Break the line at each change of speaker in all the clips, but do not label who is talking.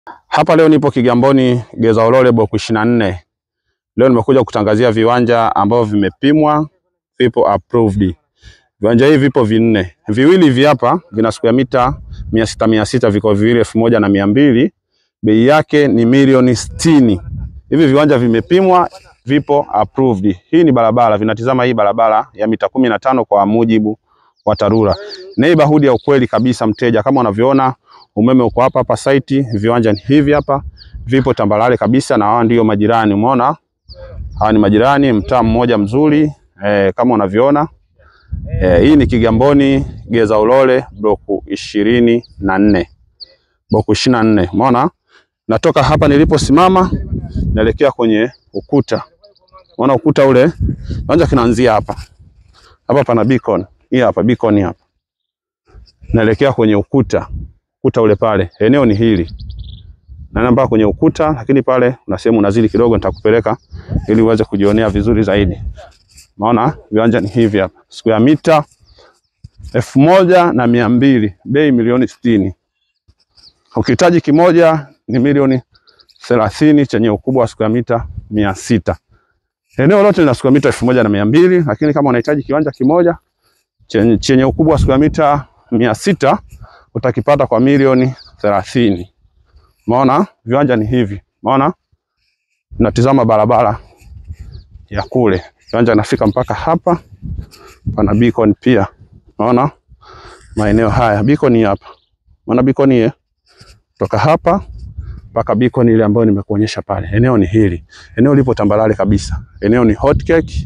Hapa leo nipo Kigamboni Geza Ulole block 24. Leo nimekuja kutangazia viwanja ambavyo vimepimwa, vipo approved. Viwanja hivi vipo vinne. Viwili hivi hapa vina square mita mia sita mia sita viko viwili elfu moja na mia mbili. Bei yake ni milioni sitini. Hivi viwanja vimepimwa, vipo approved. Hii ni barabara, vinatizama hii barabara ya mita kumi na tano kwa mujibu wa TARURA. Neighborhood ya ukweli kabisa mteja, kama unavyoona umeme uko hapa hapa site, viwanja ni hivi hapa, vipo tambalale kabisa, na hawa ndio majirani. Umeona, hawa ni majirani, mtaa mmoja mzuri e, kama unavyoona e, hii ni Kigamboni Geza Ulole block ishirini na nne block ishirini na nne. Umeona, natoka hapa niliposimama naelekea kwenye ukuta. Unaona ukuta ule, kiwanja kinaanzia hapa hapa, pana beacon hii hapa, beacon hapa, naelekea kwenye ukuta ukuta ule pale, eneo ni hili, naenda mpaka kwenye ukuta, lakini pale una sehemu unazidi kidogo, nitakupeleka ili uweze kujionea vizuri zaidi. Maona viwanja ni hivi hapa, square mita elfu moja na mia mbili, bei milioni sitini. Ukihitaji kimoja ni milioni thelathini chenye ukubwa wa square mita mia sita. Eneo lote lina square mita elfu moja na mia mbili, lakini kama unahitaji kiwanja kimoja chenye, chenye ukubwa wa square mita mia sita utakipata kwa milioni thelathini. Maona viwanja ni hivi, maona natizama barabara ya kule, viwanja nafika mpaka hapa, pana beacon pia. Maona maeneo haya, beacon hapa, maona beacon hii toka hapa mpaka beacon ile ambayo nimekuonyesha pale. Eneo ni hili, eneo lipo tambalale kabisa, eneo ni hot cake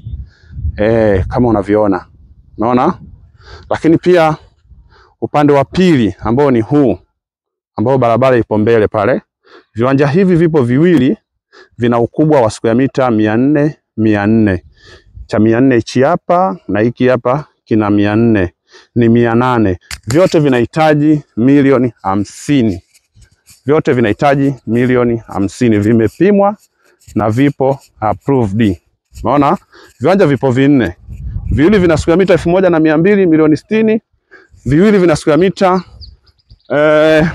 eh, kama unavyoona, unaona. Lakini pia upande wa pili ambao ni huu ambao barabara ipo mbele pale, viwanja hivi vipo viwili, vina ukubwa wa square mita mia nne mia nne cha mia nne hichi hapa na hiki hapa kina mia nne ni mia nane vyote vinahitaji milioni hamsini vyote vinahitaji milioni hamsini vimepimwa na vipo approved. Unaona viwanja vipo vinne, viwili vina square mita elfu moja na mia mbili milioni sitini viwili vina square mita eh,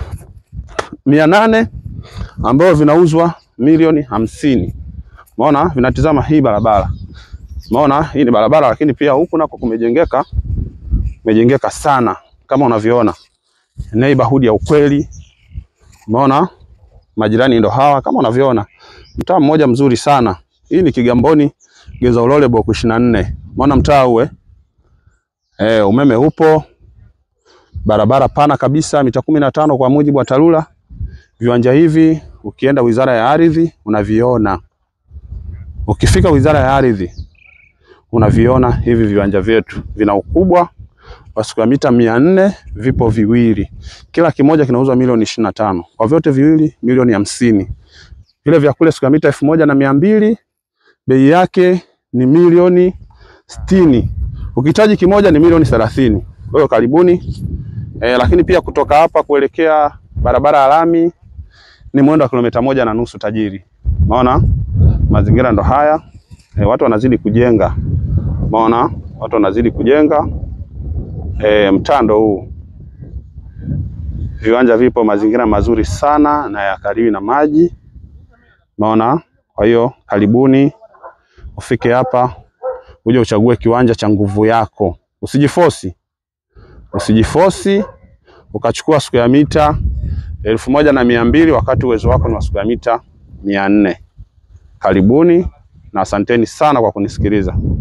mia nane ambayo vinauzwa milioni hamsini. Umeona, vinatizama hii barabara. Umeona, hii ni barabara, lakini pia huku nako kumejengeka, kumejengeka sana kama unavyoona, neighborhood ya ukweli. Umeona, majirani ndo hawa kama unavyoona, mtaa mmoja mzuri sana. Hii ni Kigamboni Geza Ulole block 24. Umeona mtaa uwe eh, umeme upo barabara pana kabisa mita kumi na tano kwa mujibu wa TARURA. Viwanja hivi ukienda Wizara ya Ardhi unaviona, ukifika Wizara ya Ardhi unaviona hivi viwanja vyetu, vina ukubwa wa square mita mia nne, vipo viwili, kila kimoja kinauzwa milioni ishirini na tano kwa vyote viwili milioni hamsini. Vile vya kule square mita elfu moja na mia mbili bei yake ni milioni sitini, ukihitaji kimoja ni milioni thelathini. Kwa hiyo karibuni. E, lakini pia kutoka hapa kuelekea barabara ya lami ni mwendo wa kilomita moja na nusu tajiri. Umeona mazingira ndo haya e, watu wanazidi kujenga. Umeona watu wanazidi kujenga e, mtando huu, viwanja vipo, mazingira mazuri sana na ya karibu na maji. Umeona, kwa hiyo karibuni ufike hapa uje uchague kiwanja cha nguvu yako, usijifosi usijifosi ukachukua square mita elfu moja na mia mbili wakati uwezo wako ni wa square mita mia nne. Karibuni na asanteni sana kwa kunisikiliza.